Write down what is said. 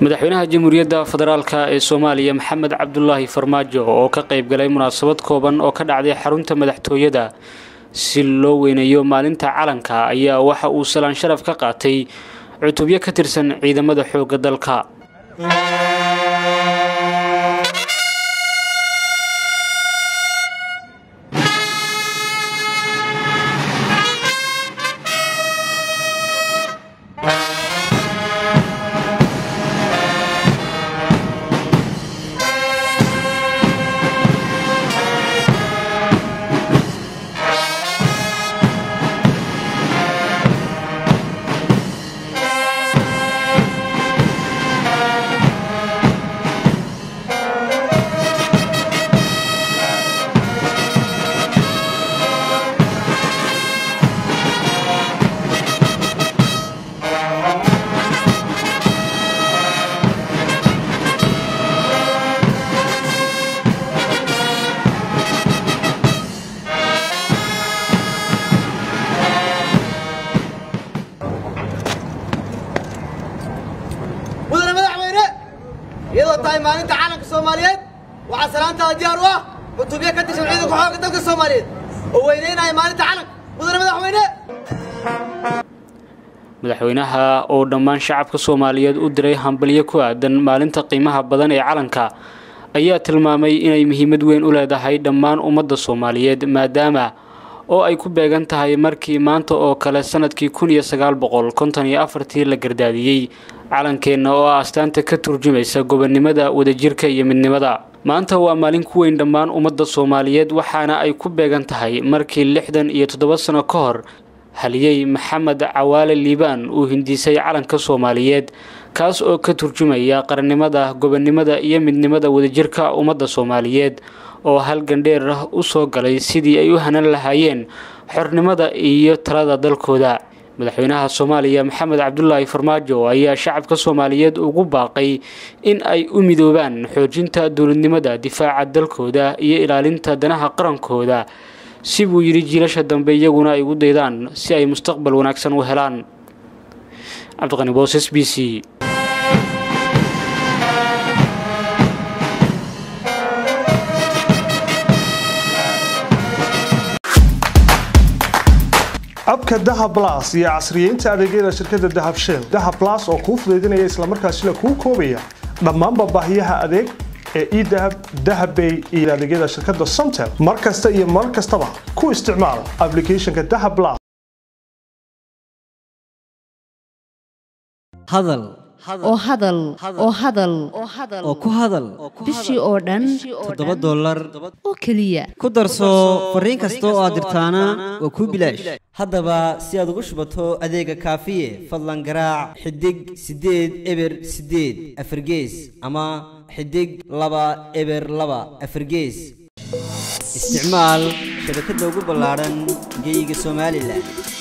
madaxweynaha jamhuuriyadda federaalka ee soomaaliya maxamed cabdulaahi farmaajo oo ka qayb galay munaasabad kooban oo ka dhacday xarunta madaxtooyada si loo weyneeyo maalinta calanka ayaa waxa uu salaan sharaf ka qaatay cutubyo ka tirsan ciidamada xoogga dalka mudane madaxweyne iyadoo tahay maalinta calanka soomaaliyeed waxaa salaantaada diyaar u ah cutubyo ka tirsan ciidanka xoogga dalka soomaaliyeed oo weyneynaya maalinta calanka mudane madaxweyne madaxweynaha oo dhammaan shacabka soomaaliyeed u diray hambalyo ku aadan maalinta qiimaha badan ee calanka ayaa tilmaamay inay muhiimad weyn u leedahay dhammaan ummadda soomaaliyeed maadaama oo ay ku beegan tahay markii maanta oo kale sanadkii kun iyo sagaal boqol konton iyo afartii la gardaadiyey calankeenna oo ah astaanta ka turjumaysa gobonnimada wadajirka iyo midnimada maanta waa maalin ku weyn dhammaan ummadda soomaaliyeed waxaana ay ku beegan tahay markii lixdan iyo toddoba sano ka hor haliyey maxamed cawaale liibaan uu hindisay calanka soomaaliyeed kaas oo ka turjumaya qarannimada gobonnimada iyo midnimada wadajirka ummadda soomaaliyeed oo hal gandheer ah u soo galay sidii ay u hanan lahaayeen xornimada iyo talada dalkooda madaxweynaha soomaaliya maxamed cabdulaahi farmaajo ayaa shacabka soomaaliyeed ugu baaqay in ay u midoobaan xoojinta dowladnimada difaaca dalkooda iyo ilaalinta danaha qarankooda si buu yidhi jiilasha dambe iyaguna ay ugu daydaan si ay mustaqbal wanaagsan u helaan cabdiqani boos b c abka dahab las iyo casriyeynta adeegyada shirkadda dahab shell dahab las oo kuu fudaydinaya islamarkaasina kuu koobaya dhammaanba baahiyaha adeeg ee edahab dahabbay iyo adeegyada shirkadda somtel mar kasta iyo mar kastaba ku isticmaal applicationka dahab las hadal oo hadal oo hadal oo ku hadal bishii oo dhan toddoba dollar oo keliya ku darso fariin kasta oo aad dirtaana waa kuu bilaash haddaba si aad ugu shubato adeega kaafiye fadlan garaac xidig siddeed eber siddeed afargees ama xidig laba eber laba afargees isticmaal shabakadda ugu ballaadhan geyga somalilan